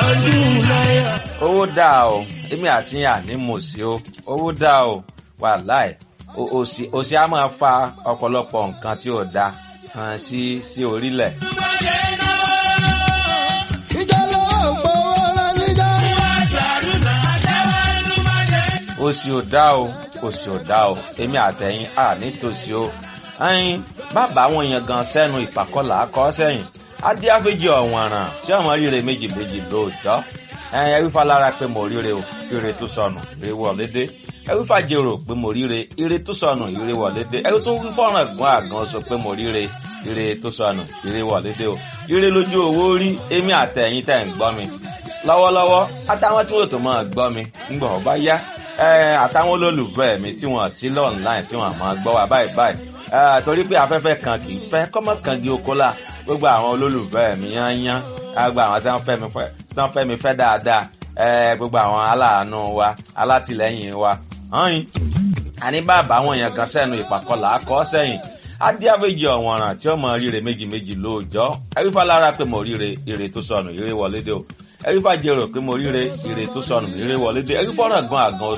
ọdún náírà. owó dáa o èmi àti àní mo sí o owó dáa o wàláì o- òsì òsì á máa fa ọ̀pọ̀lọpọ̀ nǹkan tí ò da hàn sí sí orílẹ̀. ìjà lọ́wọ́ gbowó rẹ̀ níjà. òsì ò dá o òsì ò dá o èmi àtẹ̀yìn à nítòsí o ẹyin bàbá àwọn èèyàn gan sẹ́nu ìpàkọ́là akọ́ sẹ́yìn adíáfẹ́jì ọ̀wọ̀nràn tí ọmọ ríre méjì méjì lóòjọ́ ẹyin ẹwífà lára pé mo ríre o ire tó sọnù ire wọlé dé ẹwífà jèrò pé mo ríre ire tó sọnù ire wọlé dé ẹwí tó wí fọ́nrán gún àgàn sọ pé mo ríre ire tó sọnù ire wọlé dé o ire lójú owó rí èmi àtẹ̀yìn tẹ̀ ń gbọ́ mi lọ́wọ́lọ́wọ́ àtàwọn tí wọ́n tó máa gbọ́ mi ńgbà wọ́n bá yá ẹ, àtàwọn olólùfẹ́ mi tí wọ́n sí lọ́ọ̀nláìn tí wọ́n máa gbọ́ wa báyìí báyìí ẹ, torí pé afẹ́fẹ́ kan kì í fẹ́ kọ́mọ kan di oko la gbogbo àwọn olólùfẹ́ mi yányán gbogbo àwọn tí wọ́n fẹ́ mi fẹ́ tí wọ́n fẹ́ mi fẹ́ dáadáa ẹ, gbogbo àwọn aláàánú wa alátìlẹ́yìn wa hàn àní bàbá àwọn èèyàn kan sẹ́nu ìpàkọ́là akọ́ sẹ́yìn adíàfẹ́jì ọ̀wọ̀nràn tí ó mọ ríre méjì méjì lóòjọ́ ẹ̀rífà lára pé mo ríre ire tó sọnù ire wọlé dé o ẹ̀rífà jẹrò pé mo ríre ire tó sọnù ire wọlé dé ẹ̀rífà ọ̀ràn gan àgàn